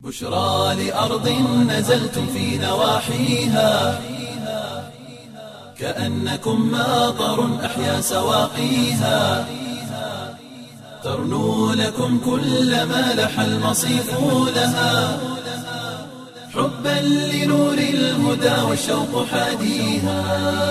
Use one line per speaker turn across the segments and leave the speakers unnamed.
بشرى لأرض نزلتم في نواحيها كأنكم ماطر أحيا سواقيها ترنو لكم كل ما لح المصيف لها حبا لنور الهدى والشوق حاديها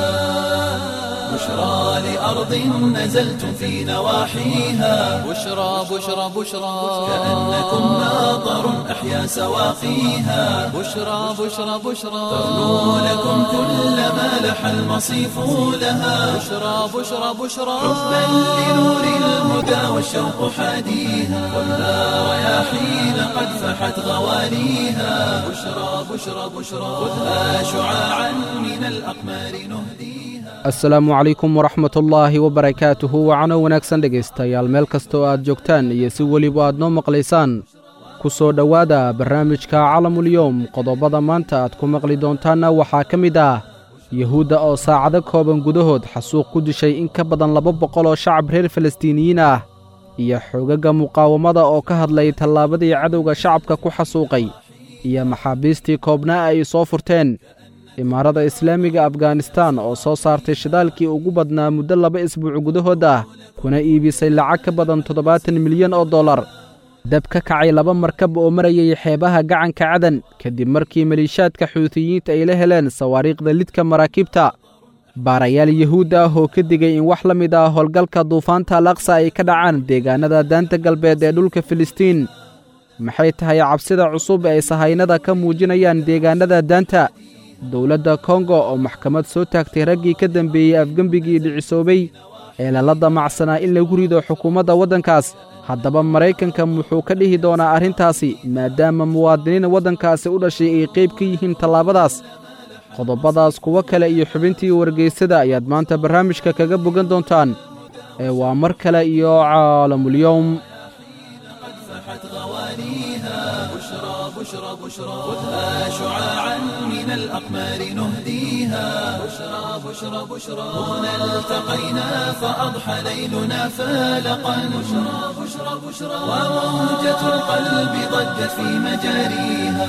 بشرى لأرض نزلتم في نواحيها
بشرى بشرى بشرى
كأنكم ماطر أحيا سواقيها
بشرى بشرى بشرى
ترنو لكم كل ما لح المصيف لها
بشرى بشرى بشرى
حبا لنور الهدى والشوق حاديها خذها رياحين قد فحت غواليها بشرى بشرى بشرى خذها شعاعا من الأقمار نهديها
asalaamu calaykum waraxmatullaahi wabarakaatuhu wacano wanaagsan dhegaystayaal meel kasta oo aad joogtaan iyo si weliba aad noo maqlaysaan ku soo dhowaada barnaamijka calamulyowm qodobada maanta aad ku maqli doontaanna waxaa ka mid ah yuhuudda oo saacado kooban gudahood xasuuq ku dishay in ka badan laba boqol oo shacab reer falastiiniyiin ah iyo xoogagga muqaawamada oo ka hadlay tallaabadii cadowga shacabka ku xasuuqay iyo maxaabiistii koobnaa ay soo furteen imaarada islaamiga afganistan oo soo saartay shidaalkii ugu badnaa muddo laba isbuuc gudahood ah kuna iibisay lacag ka badan toddobaatan milyan oo dollar dab ka kacay laba markab oo marayay xeebaha gacanka cadan kadib markii maliishaadka xuutiyiinta ay la heleen sawaariikhda lidka maraakiibta baarayaal yuhuud ah oo ka digay in wax la mid ah howlgalka duufaanta alaqsa ay ka dhacaan deegaanada daanta galbeed ee dhulka filistiin maxay tahay cabsida cusub ee ay sahaynada ka muujinayaan deegaanada daanta dowladda kongo oo maxkamad soo taagtay raggii ka dembeeyey afgembigii dhicisoobay ee lala damacsanaa in lagu rido xukuumadda waddankaas haddaba maraykanka wuxuu ka dhihi doonaa arrintaasi maadaama muwaadiniin waddankaasi u dhashay ay qayb ka yihiin tallaabadaas qodobadaas kuwo kale iyo xubintii wargeysada ayaad maanta barnaamijka kaga bogan doontaan ee waa mar kale iyo caalamulyowm
فحت غواليها بشرى بشرى بشرى خذها شعاعا من الأقمار نهديها بشرى بشرى بشرى هنا التقينا فأضحى ليلنا فالقا بشرى بشرى بشرى وموجة القلب ضجت في مجاريها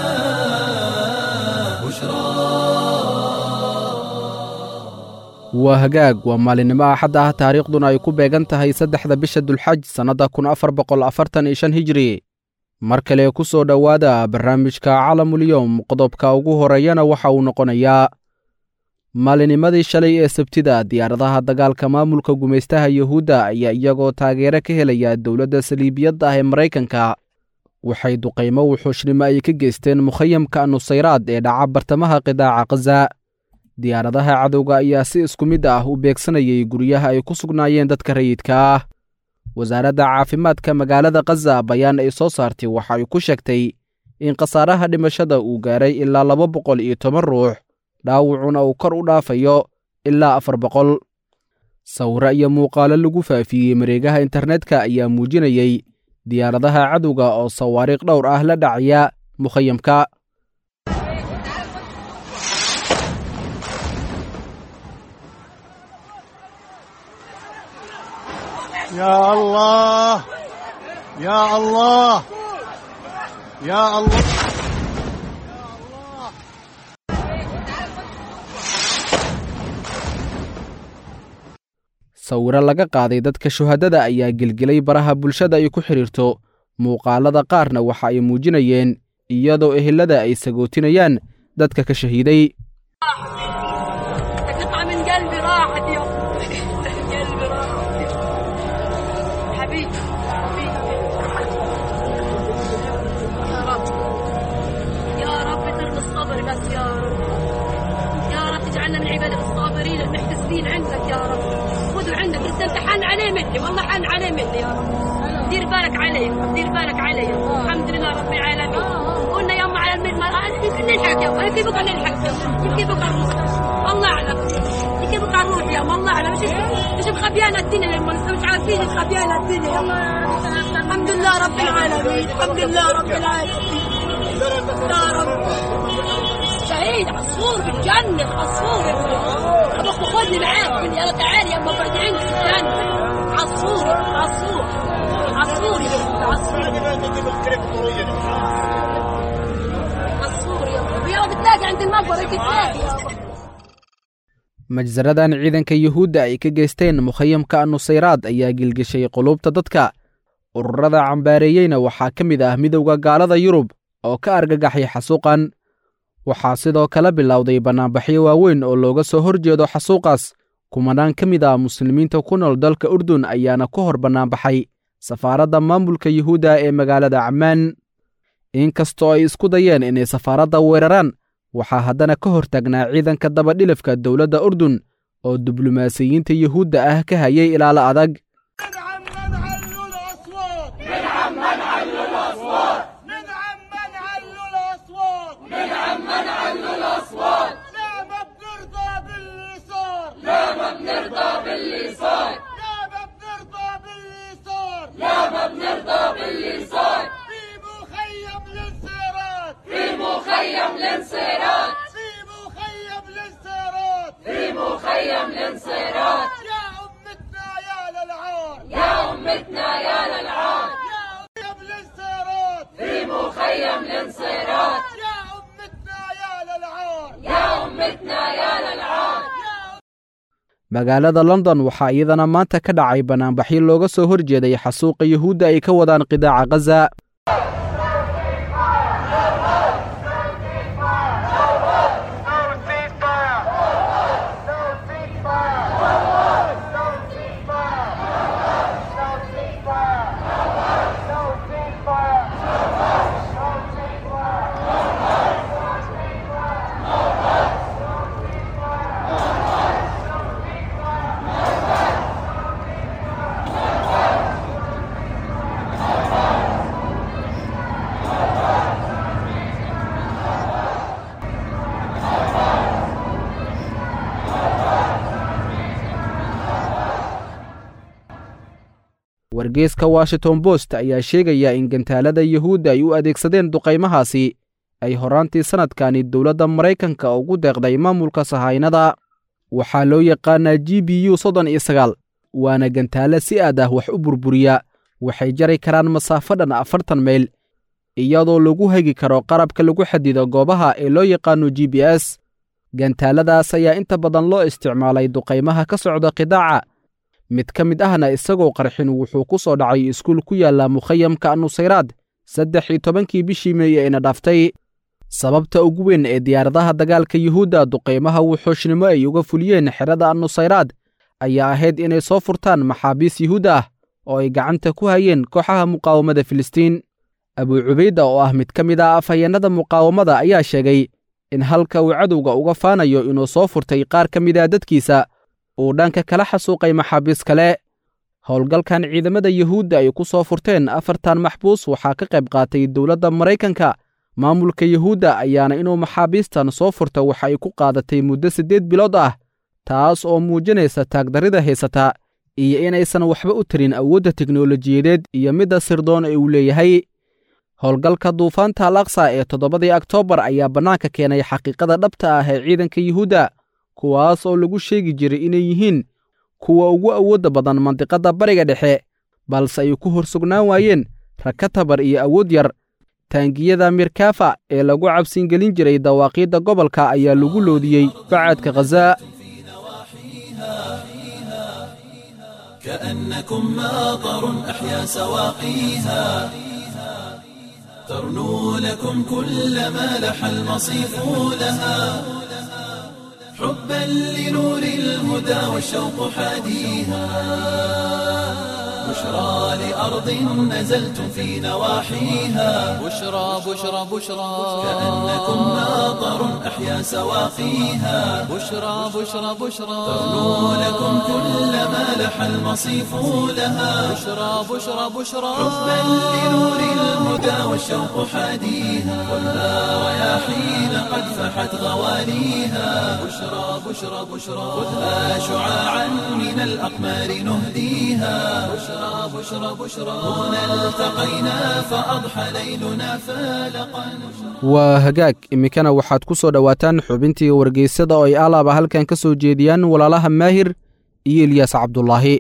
waa hagaag waa maalinimo axad ah taariikhduna ay ku beegan tahay saddexda bisha dulxaj sannadda kun afar boqol afartan iyo shan hijri mar kale ku soo dhowaada barnaamijka calamulyowm qodobka ugu horeeyana waxa uu noqonayaa maalinimadii shalay ee sabtida diyaaradaha dagaalka maamulka gumaystaha yuhuudda ayaa iyagoo taageero ka helaya dowladda saliibiyadda ah ee maraykanka waxay duqaymo wuxuushnimo ay ka geysteen mukhayamka nusayraad ee dhaca bartamaha qidaaca khaza diyaaradaha cadowga ayaa si isku mid ah u beegsanayay guryaha ay ku sugnaayeen dadka rayidka ah wasaaradda caafimaadka magaalada khaza bayaan ay soo saartay waxa ay ku sheegtay in khasaaraha dhimashada uu gaaray ilaa laba boqol iyo toban ruux dhaawacuna uu kor u dhaafayo ilaa afar boqol sawiro iyo muuqaalo lagu faafiyey mareegaha internetka ayaa muujinayey diyaaradaha cadowga oo sawaariikh dhowr ah la dhacaya mukhayamka
يا الله يا الله يا الله
sawiro laga qaaday dadka shuhadada ayaa gelgelay baraha bulshada ay ku xidhiirto muuqaalada qaarna waxa ay muujinayeen iyadoo ehelada ay sagootinayaan dadka ka shahiiday
قطعة من قلبي راحت يا قلبي راحت حبيبي حبيبي يا رب يا رب ترضى الصبر بس يا رب يا رب تجعلنا من عبادك الصابرين المحتسبين عندك يا رب خذوا عندك بس انت حن عليه مني والله حن عليه مني يا رب دير بالك علي دير بالك علي الحمد لله رب العالمين قلنا يما على المرأة يمكن نلحق يما يمكن بقى نلحق يمكن بقى نروح الله اعلم يمكن بقى نروح يما الله اعلم مش مش مخبيانا الدنيا يما مش عارفين مخبيانا الدنيا يما الحمد لله رب العالمين الحمد لله رب العالمين يا رب شهيد عصفور بالجنة عصفور ابوك خذني معاك قل لي يلا تعالي يما بعد عندي في الجنة عصفور عصفور عصفور يا بنت، عصفور تلاقي عند المقبرة تلاقي يابا
majsaradan ciidanka yuhuudda ay ka geysteen mukhayamka nusayraad ayaa gilgishay qulubta dadka ururada cambaareeyeyna waxaa ka mid ah midowda gaalada yurub oo ka argagaxay xasuuqan waxaa sidoo kale bilowday bannaanbaxyo waaweyn oo looga soo hor jeedo xasuuqaas kumanaan ka mid ah muslimiinta ku nool dalka urdun ayaana ku hor bannaanbaxay safaaradda maamulka yuhuudda ee magaalada cammaan inkastoo ay isku dayeen inay safaaradda weeraraan waxaa haddana ka hor taagnaa ciidanka dabadhilafka dowladda urdun oo diblomaasiyiinta yuhuudda ah ka hayay ilaalo adag
ندعم من علوا الأصوات ندعم من علوا الأصوات ندعم من علوا الأصوات ندعم من علوا الأصوات لا ما بنرضى باللي صار لا ما بنرضى باللي صار لا ما بنرضى باللي صار لا ما بنرضى باللي صار في مخيم الانصارات في مخيم الانصارات في مخيم الانصارات في مخيم الانصارات يا أمتنا يا للعار يا أمتنا يا للعار يا مخيم الانصارات في مخيم الانصارات يا أمتنا يا للعار يا أمتنا يا للعار يا
magaalada london waxaa iyadana maanta ka dhacay bannaanbaxyo looga soo hor jeeday xasuuqa yuhuudda ay ka wadaan qidaaca khaza wargeeska washington bost ayaa sheegaya in gantaalada yuhuudda ay u adeegsadeen duqaymahaasi ay horaantii sannadkani dowladda maraykanka ugu deeqday maamulka sahaynada waxaa loo yaqaanaa g b u soddon iyo sagaal waana gantaalo si aad ah wax u burburiya waxay jari karaan masaafo dhan afartan mayl iyadoo lagu hegi karo qarabka lagu xadido goobaha ee loo yaqaano g b s gantaaladaas ayaa inta badan loo isticmaalay duqaymaha ka socda qidaaca mid ka mid ahna isagoo qarxin wuxuu ku soo dhacay iskuul ku yaalla mukhayamka nusayraad saddex iyo tobankii bishii meey ayna dhaaftay sababta ugu weyn ee diyaaradaha dagaalka yuhuudda duqaymaha wuxuushnimo ay uga fuliyeen xerada nusayraad ayaa ahayd inay soo furtaan maxaabiis yuhuud ah oo ay gacanta ku hayeen kooxaha muqaawamada filistiin abuu cubayda oo ah mid ka mid ah afhayeennada muqaawamada ayaa sheegay in halka uu cadowga uga faanayo inuu soo furtay qaar ka mid ah dadkiisa uu dhanka kala xasuuqay maxaabiis kale howlgalkan ciidamada yuhuudda ay ku soo furteen afartan maxbuus waxaa ka qayb qaatay dowladda maraykanka maamulka yuhuudda ayaana inuu maxaabiistan soo furta waxa ay ku qaadatay muddo siddeed bilood ah taas oo muujinaysa taagdarrida haysata iyo inaysan waxba u tarin awoodda teknolojiyadeed iyo midda sirdoon ee uu leeyahay howlgalka duufaanta al aqsa ee toddobadii oktoobar ayaa bannaanka keenay xaqiiqada dhabta ah ee ciidanka yuhuudda kuwaas oo lagu sheegi jiray inay yihiin kuwa ugu awoodda badan mandiqadda bariga dhexe balse ay ku hor sugnaan waayeen rakatabar iyo awood yar taangiyada mirkafa ee lagu cabsingelin jiray dawaaqiidda gobolka ayaa lagu loodiyey bacadka khaza
كأنكم ماطر أحيا سواقيها ترنو لكم كل ما لح المصيف لها حبا لنور الهدى والشوق حاديها بشرى لأرض نزلتم في نواحيها
بشرى بشرى بشرى
كأنكم ماطر أحيا سواقيها
بشرى بشرى بشرى
ترنو لكم كل ما لح المصيف لها
بشرى بشرى بشرى
حبا لنور الهدى والشوق حاديها خذها رياحين قد فحت غواليها بشرى بشرى بشرى خذها شعاعا من الأقمار نهديها بشرى بشرى بشرى هنا التقينا فأضحى ليلنا فالقا
waa hagaag iminkana waxaad ku soo dhowaataan xubintii wargeysada oo ay alaaba halkan ka soo jeediyaan walaalaha maahir iyo ilyaas cabdulaahi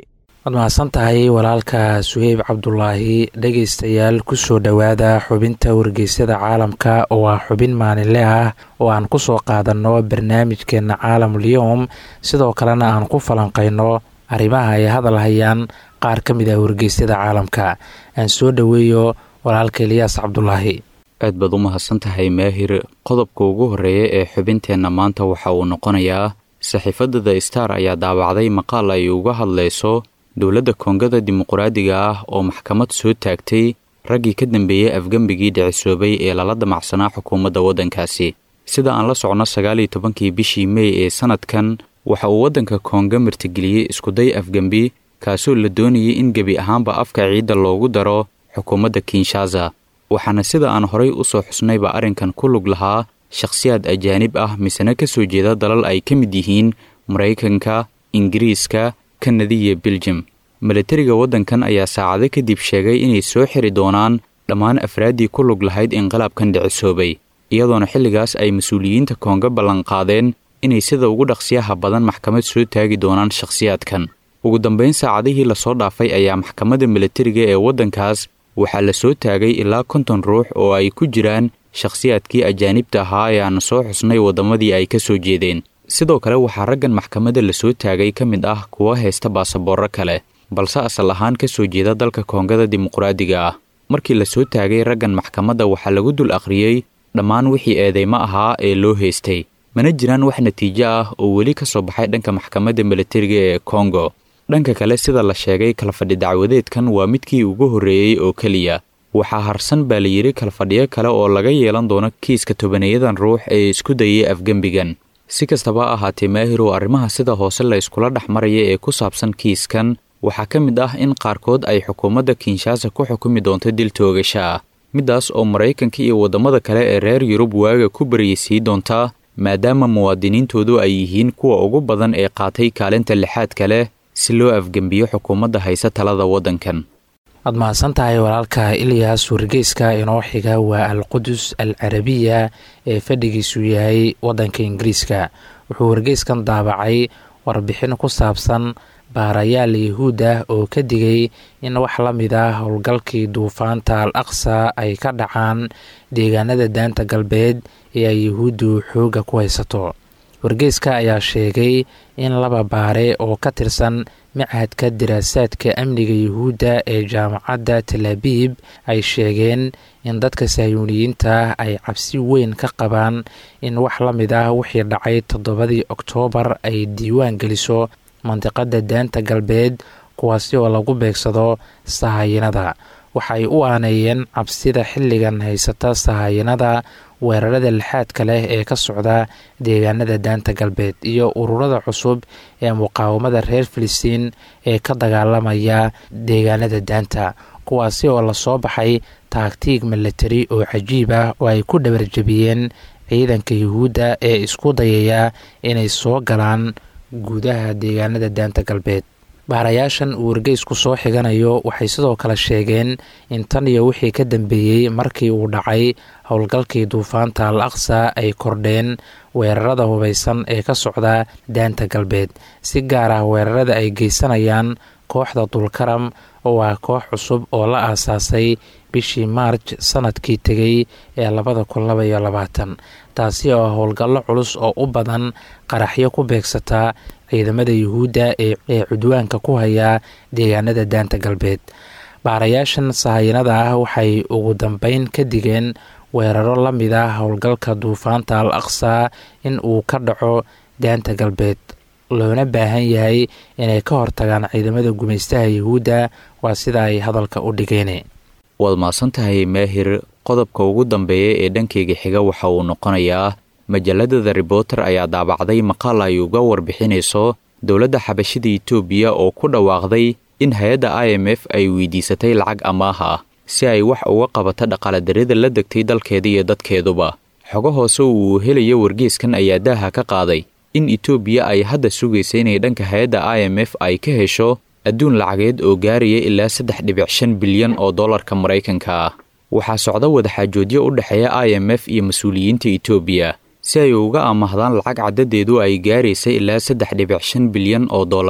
waad mahadsan tahay walaalka suheyb cabdulaahi dhegaystayaal kusoo dhowaada xubinta wargeysyada caalamka oo ah xubin maalinle ah oo aan kusoo qaadanno barnaamijkeena caalamulyoom sidoo kalena aan ku falanqayno arrimaha ay hadal hayaan qaar ka mid ah wargeysyada caalamka aan soo dhoweeyo walaalka eliyaas cabdulaahi
aad baad u mahadsan tahay maahir qodobka ugu horreeya ee xubinteenna maanta waxa uu noqonayaa saxiifadda the star ayaa daawacday maqaal ay uga hadlayso dowladda koongada dimuquraadiga ah oo maxkamad soo taagtay raggii ka dambeeyey afgembigii dhicisoobay ee lala damacsanaa xukuumadda waddankaasi sida aan la socno sagaal iyo tobankii bishii mey ee sannadkan waxa uu waddanka koonga martigeliyey iskuday afgembi kaasoo la doonayay in gebi ahaanba afka ciidda loogu daro xukuumadda kinshaza waxaana sida aan horay u soo xusnayba arrinkan ku lug lahaa shakhsiyaad ajaanib ah misena ka soo jeeda dalal ay ka mid yihiin maraykanka ingiriiska kanada iyo beljum milatariga waddankan ayaa saacado kadib sheegay inay soo xiri doonaan dhammaan afraaddii ku lug lahayd inqilaabkan dhicisoobay iyadoona xilligaas ay mas-uuliyiinta koonga ballanqaadeen inay sida ugu dhaqsiyaha badan maxkamad soo taagi doonaan shakhsiyaadkan ugu dambayn saacadihii lasoo dhaafay ayaa maxkamadda milatariga ee waddankaas waxaa la soo taagay ilaa konton ruux oo ay ku jiraan shakhsiyaadkii ajaanibta ahaa ee aan soo xusnay waddamadii ay ka soo jeedeen sidoo kale waxaa raggan maxkamadda la soo taagay ka mid ah kuwa haysta baasaboorro kale balse asal ahaan ka soo jeeda dalka koongada dimuquraadiga ah markii la soo taagay raggan maxkamadda waxaa lagu dul akhriyey dhammaan wixii eedeymo ahaa ee loo haystay mana jiraan wax natiijo ah oo weli ka soo baxay dhanka maxkamadda milatariga ee kongo dhanka kale sida la sheegay kalfadhi dacwadeedkan waa midkii ugu horreeyey oo keliya waxaa harsan baa la yidhi kalfadhiyo kale oo laga yeelan doono kiiska tobaneeyadan ruux ee isku dayay afgembigan si kastaba ha ahaatee maahirow arrimaha sida hoose la iskula dhex maraya ee ku saabsan kiiskan waxaa ka mid ah in qaarkood ay xukuumadda kinshaasa ku xukumi doonto dil toogasha ah middaas oo maraykanka iyo waddamada kale ee reer yurub waaga ku baryaysiin doontaa maadaama muwaadiniintoodu ay yihiin kuwa ugu badan ee qaatay kaalinta lixaadka leh si loo afgembiyo xukuumadda haysa talada waddankan
waad mahadsan tahay walaalka ilyas wargeyska inoo xiga waa alqudus al carabiya ee fadhigiisu yahay waddanka ingiriiska wuxuu wargeyskan daabacay warbixin ku saabsan baarayaal yahuud ah oo ka digay in wax la mid ah howlgalkii duufaanta al aqsa ay ka dhacaan deegaanada daanta galbeed ee ay yahuuddu xoogga ku haysato wargeyska ayaa sheegay in laba baare oo ka tirsan machadka diraasaadka amniga yuhuudda ee jaamacadda talaabiib ay sheegeen in dadka sahyuuniyiinta ay cabsi weyn ka qabaan in wax la mid ah wixii dhacay toddobadii oktoobar ay diiwaan geliso mandiqadda daanta galbeed kuwaasi oo lagu beegsado sahayinada waxay u aaneeyeen cabsida xilligan haysata sahayinada weerarada lixaadka leh ee ka socda deegaanada daanta galbeed iyo ururada cusub ee muqaawamada reer filistiin ee ka dagaalamaya deegaanada daanta kuwaasi oo lasoo baxay taagtiig milatari oo cajiib ah oo ay ku dhabarjabiyeen ciidanka yuhuudda ee isku dayaya inay soo galaan gudaha deegaanada daanta galbeed baarayaashan uu wargeysku soo xiganayo waxay sidoo kale sheegeen in tan iyo wixii ka dambeeyey markii uu dhacay howlgalkii duufaanta al aqsa ay kordheen weerarada hubaysan ee ka socda daanta galbeed si gaar ah weerarada ay geysanayaan kooxda dulkaram oo ah koox cusub oo la aasaasay bishii maarj sanadkii tegey ee labada kun laba iyo labaatan taasi oo howlgallo culus oo u badan qaraxyo ku beegsataa ciidamada yuhuudda ee cudwaanka ku haya deegaanada daanta galbeed baarayaashan sahayinada ah waxay ugu dambeyn ka digeen weeraro la mid ah howlgalka duufaanta al aqsa in uu ka dhaco daanta galbeed loona baahan yahay inay ka hortagaan ciidamada gumaystaha yuhuudda waa sida ay hadalka u dhigeen
waad mahadsan tahay maahir qodobka ugu dambeeya ee dhankeyga xiga waxa uu noqonayaa majalada the reporter ayaa daabacday maqaal ay uga warbixinayso dowladda xabashida etoobiya oo ku dhawaaqday in hay-adda i m f ay weydiisatay lacag amaah ah si ay wax uga qabato dhaqaaladarrida la degtay dalkeeda iyo dadkeeduba xogo hoose uu helayo wargeeskan ayaa daaha ka qaaday in etoobiya ay hadda sugaysa inay dhanka hay-adda i m f ay ka hesho adduun lacageed oo gaaraya ilaa saddex dhibic shan bilyan oo dollarka maraykanka ah waxaa socda wadaxaajoodyo u dhexeeya i m f iyo mas-uuliyiinta etoobiya si ay uga amahdaan lacag caddadeedu ay gaaraysa ilaa saddex dhibic shan bilyan oo dollar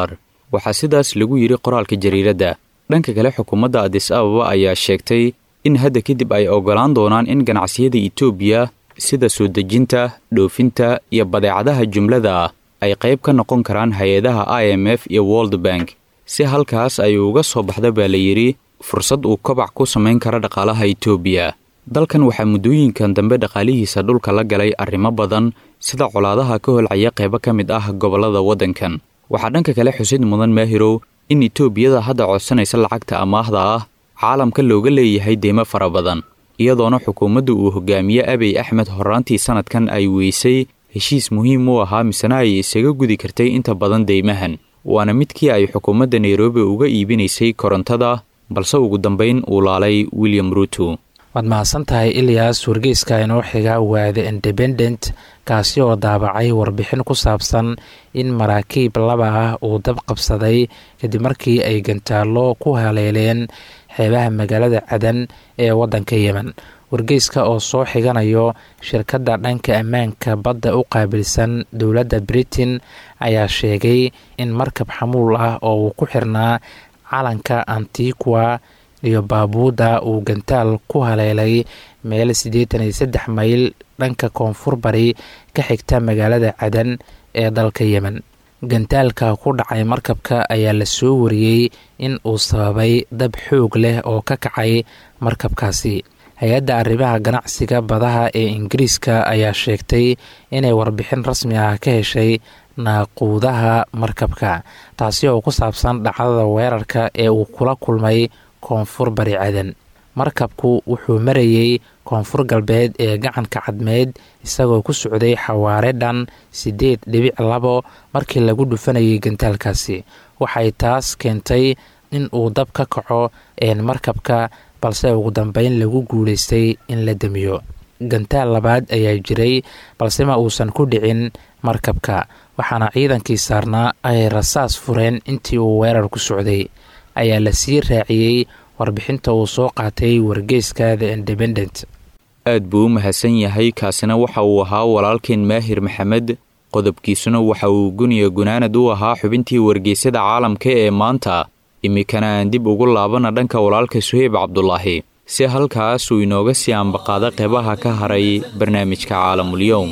waxaa sidaas lagu yidhi qoraalka jariiradda dhanka kale xukuumadda adis ababa ayaa sheegtay in hadda kadib ay oggolaan doonaan in ganacsiyada etoobiya sida soo dejinta dhoofinta iyo badeecadaha jumlada ah ay qayb ka noqon karaan hay-adaha i m f iyo world bank si halkaas ay uga soo baxda baa la yidhi fursad uu kobac ku samayn kara dhaqaalaha etoobiya dalkan waxaa muddooyinkan dambe dhaqaalihiisa dhulka la galay arrimo badan sida colaadaha ka holcaya qaybo ka mid ah gobollada waddankan waxaa dhanka kale xusid mudan maahirow in etoobiyada hadda codsanaysa lacagta amaahda ah caalamka looga leeyahay deymo fara badan iyadoona xukuumadda uu hogaamiye abiy axmed horraantii sannadkan ay weysay heshiis muhiim u ahaa misena ay isaga gudi kartay inta badan deymahan waana midkii ay xukuumadda nairobi uga iibinaysay korontada balse ugu dambayn uu laalay william ruuto
waad mahadsan tahay ilyas wargeyska inoo xiga waa the independent kaasi oo daabacay warbixin ku saabsan in maraakiib laba ah uu dab qabsaday kadib markii ay gantaallo ku haleeleen xeebaha magaalada cadan ee waddanka yemen wargeyska oo soo xiganayo shirkadda dhanka ammaanka badda u qaabilsan dowladda britain ayaa sheegay in markab xamuul ah oo uu ku xirnaa calanka antiqua iyo baabuuda uu gantaal ku haleelay meel siddeetan iyo saddex mayl dhanka koonfur bari ka xigta magaalada cadan ee dalka yemen gantaalka ku dhacay markabka ayaa la soo wariyey in uu sababay dab xoog leh oo ka kacay markabkaasi hay-adda arrimaha ganacsiga badaha ee ingiriiska ayaa sheegtay inay warbixin rasmi ah ka heshay naaquudaha markabka taasi oo ku saabsan dhacdada weerarka ee uu kula kulmay koonfur bari cadan markabku wuxuu marayey koonfur galbeed ee gacanka cadmeed isagoo ku socday xawaare dhan siddeed dhibic labo markii lagu dhufanayay gantaalkaasi waxay taas keentay in uu dab ka kaco een markabka balse ugu dambeyn lagu guulaystay in la damiyo gantaal labaad ayaa jiray balse ma uusan ku dhicin markabka waxaana ciidankii saarnaa ay rasaas fureen intii uu weerar ku socday ayaa la sii raaciyey warbixinta uu soo qaatay wargeyska the independent
aad buu u mahadsan yahay kaasina waxa uu ahaa walaalkeen maahir maxamed qodobkiisuna waxa uu guniya gunaanad u ahaa xubintii wargeysyada caalamka ee maanta iminkana aan dib ugu laabana dhanka walaalka suheyb cabdulaahi si halkaas uu inooga sii ambaqaada qeybaha ka haray barnaamijka caalamulyoum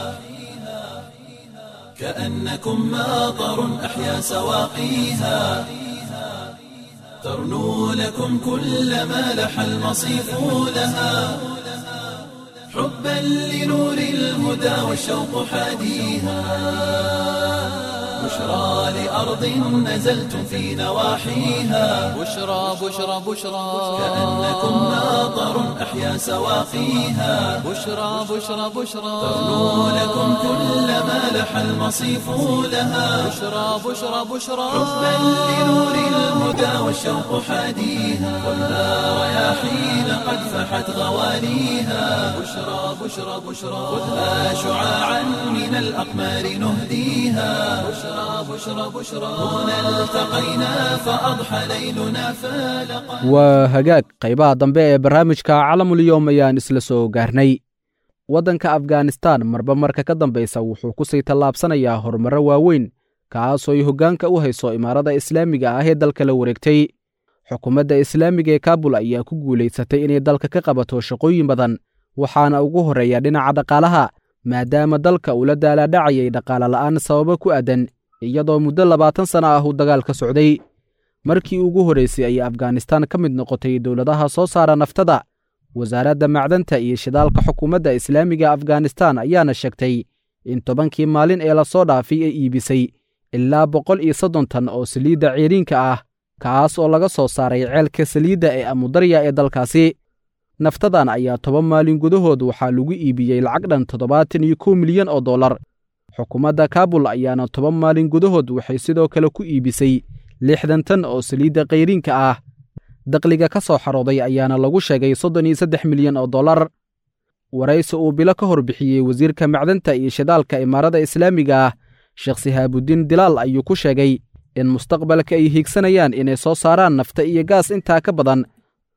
كأنكم ماطر أحيا سواقيها ترنو لكم كل ما لح المصيف لها حبا لنور الهدى والشوق حاديها بشرى لأرض نزلتم في نواحيها
بشرى بشرى بشرى
كأنكم ماطر أحيا سواقيها
بشرى بشرى بشرى
ترنو لكم كل ما لح المصيف لها
بشرى بشرى بشرى
حبا لنور الهدى والشوق حاديها ولا رياحين قد فحت غواليها بشرى بشرى بشرى خذها شعاعا من الأقمار نهديها بشرى بشرى بشرى هنا التقينا فأضحى ليلنا فالقا
waa hagaag qaybaha dambe ee barnaamijka calamulyoom ayaan isla soo gaarnay waddanka afghanistan marba marka ka dambaysa wuxuu ku sii tallaabsanayaa horumarro waaweyn kaasoo ay hoggaanka u hayso imaarada islaamiga ah ee dalka la wareegtay xukuumadda islaamiga ee kaabul ayaa ku guulaysatay inay dalka ka qabato shaqooyin badan waxaana ugu horreeya dhinaca dhaqaalaha maadaama dalka uu la daalaadhacayay dhaqaale la'aan sababo ku aadan iyadoo muddo labaatan sana ah uu dagaal ka socday markii ugu horraysay ayay afghanistan ka mid noqotay dowladaha soo saara naftada wasaaradda macdanta iyo shidaalka xukuumadda islaamiga afghanistan ayaana sheegtay in tobankii maalin ee lasoo dhaafay ay iibisay ilaa boqol iyo soddon tan oo saliidda ceeriinka ah kaas oo laga soo saaray ceelka saliidda ee amudarya ee dalkaasi naftadan ayaa toban maalin gudahood waxaa lagu iibiyey lacag dhan toddobaatan iyo kow milyan oo dollar xukuumadda kaabul ayaana toban maalin gudahood waxay sidoo kale ku iibisay lixdan tan oo saliidda kayriinka ah dakhliga ka soo xarooday ayaana lagu sheegay soddon iyo saddex milyan oo dollar waraysi uu bilo ka hor bixiyey wasiirka macdanta iyo shidaalka imaarada islaamiga ah sheekh sihaabudiin dilaal ayuu ku sheegay in mustaqbalka ay hiigsanayaan inay soo saaraan nafta iyo gaas intaa ka badan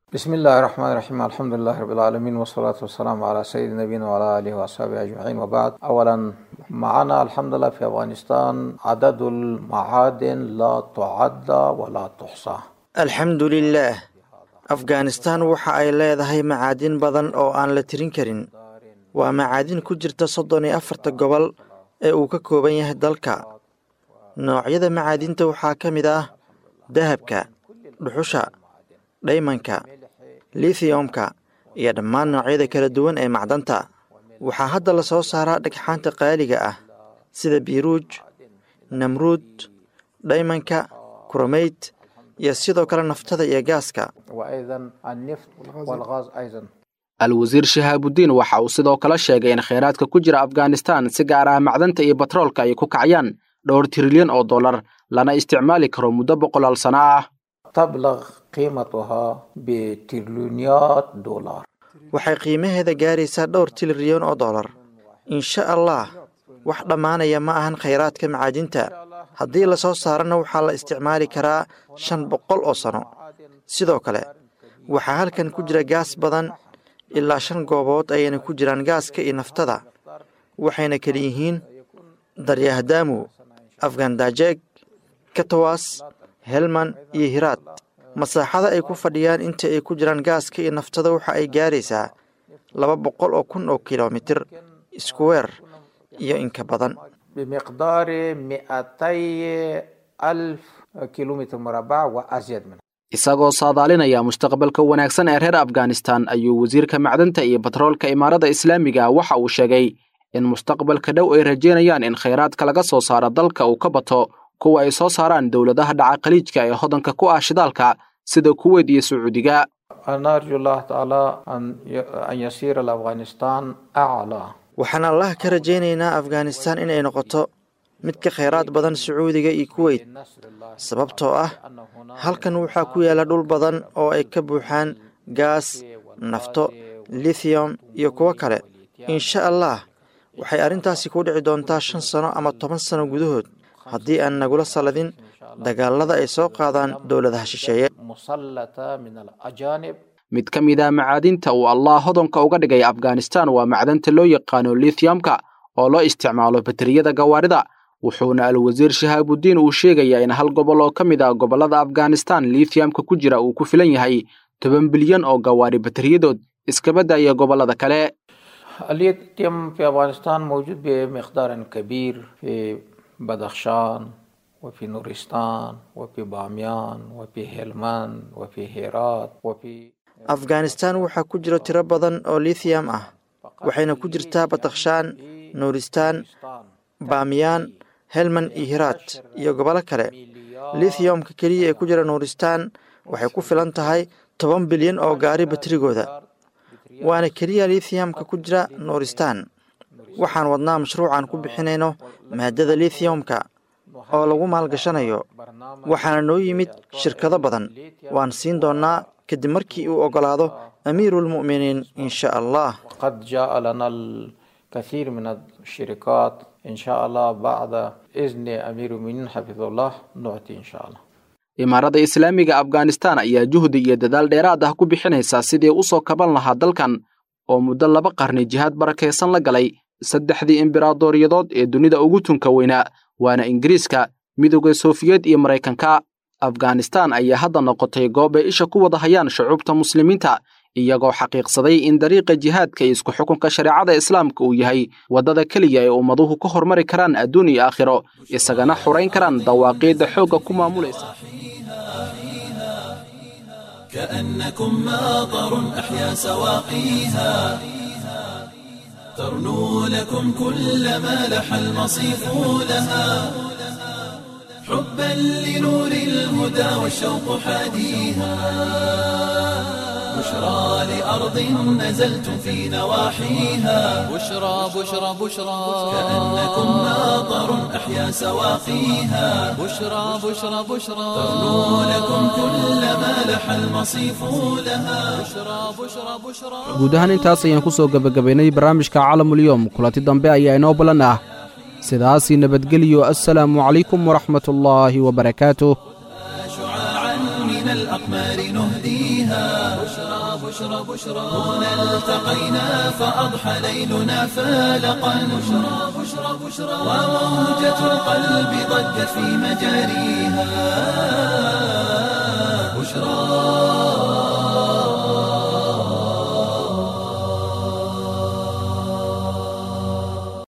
بسم الله الرحمن الرحيم الحمد لله رب العالمين والصلاة والسلام على سيد نبينا وعلى آله وأصحابه أجمعين وبعد أولا معنا الحمد لله في أفغانستان عدد المعادن لا تعد ولا تحصى
alxamdu lilaah afghanistan waxa ay leedahay macaadin badan oo aan la tirin karin waa macaadin ku jirta soddon iyo afarta gobol ee uu ka kooban yahay dalka noocyada macaadinta waxaa ka mid ah dahabka dhuxusha dhaymanka lithiumka iyo dhammaan noocyada kala duwan ee macdanta waxaa hadda la soo saaraa dhagxaanta qaaliga ah sida biiruuj namruud dhaymanka kuromeyd iyo sidoo kale naftada iyo gaaska
وأيضا النفط والغاز أيضا
al-wasiir shahaabudiin waxa uu sidoo kale sheegay in kheyraadka ku jira afghanistan si gaar ah macdanta iyo batroolka ay ku kacayaan dhowr trilyan oo dollar lana isticmaali karo muddo boqolaal sano ah
تبلغ قيمتها بتريليونيات دولار
waxay qiimaheeda gaaraysaa dhowr tiliryan oo dollar insha allah wax dhammaanaya ma ahan khayraadka macaadinta haddii la soo saarana waxaa la isticmaali karaa shan boqol oo sano sidoo kale waxaa halkan ku jira gaas badan ilaa shan goobood ayayna ku jiraan gaaska iyo naftada waxayna kala yihiin daryahdamu afgandajeeg katawas helman iyo hiraad masaaxada ay ku fadhiyaan inta ay ku jiraan gaaska iyo naftada waxa ay gaaraysaa laba boqol oo kun oo kilomitir iskuweer iyo inka badan
بمقدار 200 ألف كيلومتر مربع وأزيد منه
isagoo saadaalinaya mustaqbalka wanaagsan ee reer afghanistan ayuu wasiirka macdanta iyo batroolka imaarada islaamiga waxa uu sheegay in mustaqbalka dhow ay rajeynayaan in kheyraadka laga soo saaro dalka uu ka bato kuwa ay soo saaraan dowladaha dhaca khaliijka ee hodanka ku ah shidaalka sida kuweyt iyo sacuudiga
أنا أرجو الله تعالى أن ي- أن يصير الأفغانستان أعلى
waxaan allah ka rajaynaynaa afghanistan inay noqoto mid ka khayraad badan sacuudiga iyo kuweyt sababtoo ah halkan waxaa ku yaala dhul badan oo ay ka buuxaan gaas nafto lithium iyo kuwo kale insha allah waxay arrintaasi ku dhici doontaa shan sano ama toban sano gudahood haddii aan nagula saladin dagaalada ay soo qaadaan dowladaha shisheeye
مسلطة من الأجانب
mid ka mid ah macaadinta uu allah hodanka uga dhigay afghanistan waa macdanta loo yaqaano lithiumka oo loo isticmaalo bateriyada gawaarida wuxuuna al-wasiir shahaabudiin uu sheegayaa in hal gobol oo ka mid ah gobollada afghanistan lithiumka ku jira uu ku filan yahay toban bilyan oo gawaari bateriyadood iskabadda iyo gobollada kale
الليثيوم في أفغانستان موجود بمقدار كبير في بدخشان وفي نورستان وفي بامیان وفي هلمند وفي هرات وفي
afghanistan waxaa ku jira tiro badan oo lithium ah waxayna ku jirtaa badakhshaan nuuristaan baamiyaan helman iyo hiraad iyo gobolo kale lithiumka keliya ee ku jira nuuristaan waxay ku filan tahay toban bilyan oo gaari baterigooda waana keliya lithiumka ku jira nuuristaan waxaan wadnaa mashruucan ku bixinayno maadada lithiumka oo lagu maalgashanayo waxaana noo yimid shirkado badan waan siin doonnaa kadib markii uu oggolaado amiiruulmu'miniin insha allah
قد جاء لنا الكثير من الشركات إن شاء الله بعد إذن أمير المؤمنين حفظه الله نعطي إن شاء الله
imaarada islaamiga afghanistan ayaa juhdi iyo dadaal dheeraad ah ku bixinaysaa sidii u soo kaban lahaa dalkan oo muddo laba qarni jihaad barakaysan la galay saddexdii imberaadoriyadood ee dunida ugu tunka weynaa waana ingiriiska midowda sofiyeed iyo maraykanka afghanistan ayaa hadda noqotay goob ay isha ku wada hayaan shucuubta muslimiinta iyagoo xaqiiqsaday in dariiqa jihaadka iyo isku xukunka shareecada islaamka uu yahay waddada keliya ee ummaduhu ka hormari karaan adduun iyo aakhiro isagana xurayn karaan dawaaqiidda xoogga ku maamulaysa
كأنكم ماطر أحيا سواقيها ترنو لكم كل ما لح المصيف لها حبا لنور الهدى والشوق حاديها بشرى لأرض نزلتم في نواحيها
بشرى بشرى بشرى
كأنكم ماطر أحيا سواقيها
بشرى بشرى بشرى
ترنو لكم كل ما لح المصيف لها
بشرى بشرى بشرى
guud ahaan intaas ayaan ku soo gebagabaynay barnaamijka caalamulyoom kulanti dambe ayaa inoo ballan ah sidaasii nabadgeliyo assalaamu calaykum waraxmatullaahi wabarakaatuh
شعاعا من الأرض الأقمار نهديها بشرى بشرى بشرى هنا التقينا فأضحى ليلنا فالقا بشرى بشرى بشرى وموجة القلب ضجت في مجاريها بشرى